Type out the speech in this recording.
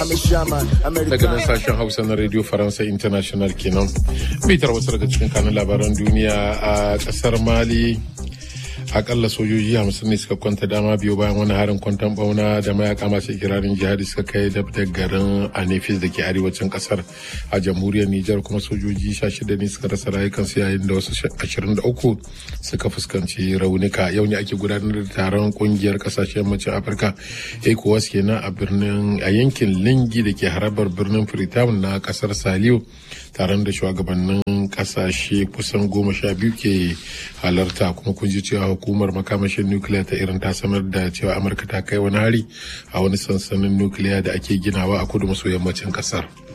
daga nan sashen hausa na radio faransa international kenan bitar wasu daga cikin kanun labaran duniya a kasar mali akalla sojoji hamsin ne suka kwanta dama biyu bayan wani harin kwantan bauna da mayaka masu ikirarin jihadi suka kai da garin anefis da ke arewacin kasar a jamhuriyar nijar kuma sojoji sha shida ne suka rasa rayukansu yayin da wasu ashirin da uku suka fuskanci raunuka yau ne ake gudanar da taron kungiyar kasashen yammacin afirka ecowas kenan a birnin a yankin lingi da ke harabar birnin freetown na kasar saliyo taron da shugabannin kasashe kusan goma sha biyu ke halarta kuma kun ji cewa hukumar makamashin nukiliya ta irin ta sanar da cewa amurka ta kai wani hari a wani sansanin nukiliya da ake ginawa a kudu maso yammacin kasar